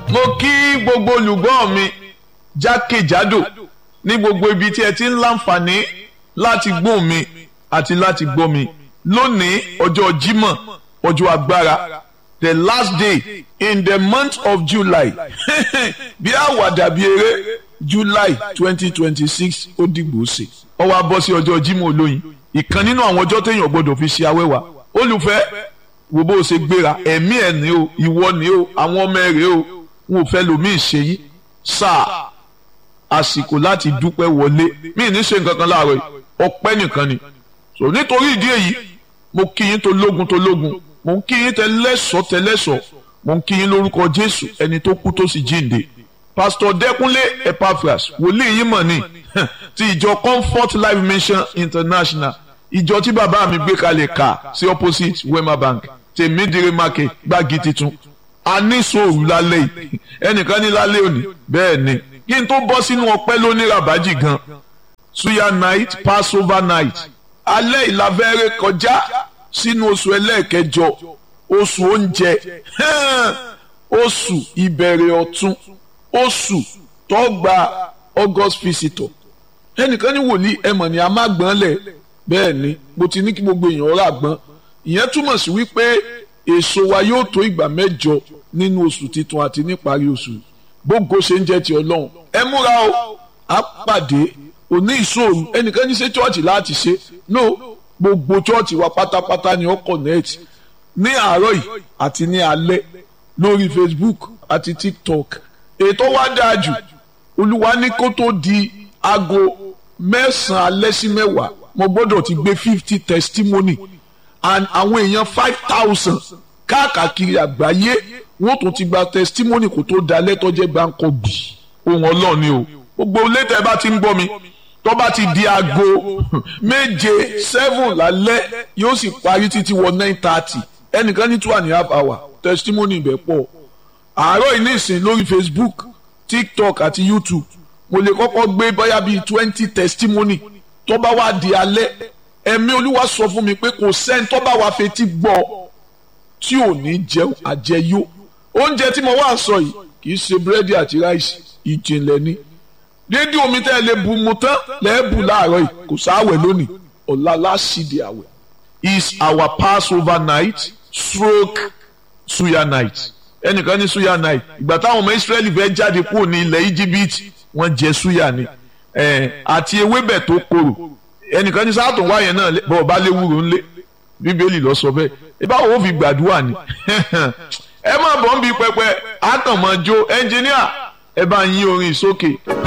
mo kí gbogbo olùgbọ́ mi jákèjádò ní gbogbo ibi tí ẹ ti ń láǹfààní láti gbóhùn mi àti láti gbọ́ mi lónìí ọjọ́ Jímọ̀ ọjọ́ agbára the last day in the month of July bí àwàdà bí eré July twenty twenty six ó dìgbò ṣe ó wá bọ́ sí ọjọ́ Jímọ̀ olóyin ìkan nínú àwọn ọjọ́ téèyàn gbọ́dọ̀ fi ṣe awẹ́wà olùfẹ́ wo bó o ṣe gbéra ẹ̀mí ẹ̀ ní o ìwọ ní o àwọn ọmọ ẹ̀ rè o wọn ò fẹ́ lomi ìṣe yìí sáà àsìkò láti dúpẹ́ wọlé mí ní ṣe nǹkan kan láàárọ̀ yìí ọpẹ́ nìkan ni so nítorí ìdí èyí mo kí yín tó lógun tó lógun mo ń kí yín tẹlẹ́sọ̀ tẹlẹ́sọ̀ mo ń kí yín lórúkọ Jésù ẹni tó kú tó sì jíǹde Pastor Dẹ́kunlé Epaphras wòlíì yín mọ̀ ni ti ìjọ Comfort Life Mission International ìjọ tí bàbá mi gbé kalẹ̀ kà sí opposite Wema Bank tèmídìrí market gbági titun a ní sòrò lálẹ́ yìí ẹnìkan ní lálẹ́ òní bẹ́ẹ̀ ni kí n tó bọ́ sínú ọpẹ́ lóní rabaji gan suya night passover night alẹ́ ìlàfẹ́rẹ́ kọjá sínú oṣù ẹlẹ́ẹ̀kẹjọ oṣù oúnjẹ oṣù ìbẹ̀rẹ̀ ọ̀tun oṣù tó gba august visitor ẹnìkan ní wòlíì ẹmọ̀ ni a má gbọ́n lẹ̀ bẹ́ẹ̀ ni mo ti ní kí gbogbo èèyàn rà gbọ́n ìyẹn túmọ̀ sí wípé èso wa yóò tó ìgbà mẹ́jọ nínú oṣù titun àti níparí oṣù gbogbo ṣe ń jẹ́ ti ọlọ́run ẹ múra o á pàdé òní ìṣòro ẹnìkan ní ṣe chọ́ọ̀chì láti ṣe no gbogbo chọ́ọ̀chì wa pátápátá ni ó connect ní àárọ̀ yìí àti ní alẹ́ lórí Facebook àti TikTok ètò wa dáa jù olúwa ní kó tó di aago mẹ́sàn-án alẹ́ sí mẹ́wàá mo gbọ́dọ̀ ti gbé fifty testimony and àwọn èèyàn five thousand káàkiri àgbáyé wọ́n tún ti gba testimony kó tó da lẹ́tọ́jẹ́ gbáǹkọ́ bì ohun ọlọ́run ni o gbogbo létẹ̀ bá ti ń gbọ́ mi tó bá ti di aago méje seven lálẹ́ yóò sì parí títí wọ nine thirty ẹnìkan ní two and a half hour testimony ibẹ̀ pọ̀ àárọ̀ yìí nísìn lórí Facebook TikTok àti YouTube mo lè kọ́kọ́ gbé bóyá bíi twenty testimony tó bá wá di alẹ́ ẹ̀mí olúwa sọ fún mi pé kò sẹ́ni tó bá wá fetí gbọ́ tí ò ní jẹun àjẹyó oúnjẹ tí mo wá sọ yìí kì í ṣe búrẹ́dì àti ráìsì ìjìnlẹ̀ ni dédé omi tẹ́ ẹ lè bu mu tán lẹ́ẹ̀bù láàárọ̀ yìí kò sáwẹ̀ lónìí ọ̀la láṣìdì àwẹ̀ is our passover night stroke suya night ẹnìkan ní suya night ìgbà táwọn ọmọ israẹli fẹ́ jáde kúrò ní ilẹ̀ íjíbítì wọ́n jẹ suya ni àti ewébẹ̀ tó korò ẹnìkan ní sáà tó wáyẹn náà bọ́ọ̀ bá léwúro ńlé bíbélì lọ sọ bẹ́ẹ̀ ìbáwo ó fi gbàdúrà ni ẹ má bọ̀ ń bi pẹpẹ àtànmọ́jó ẹnjìníà ẹ bá yín orin sókè.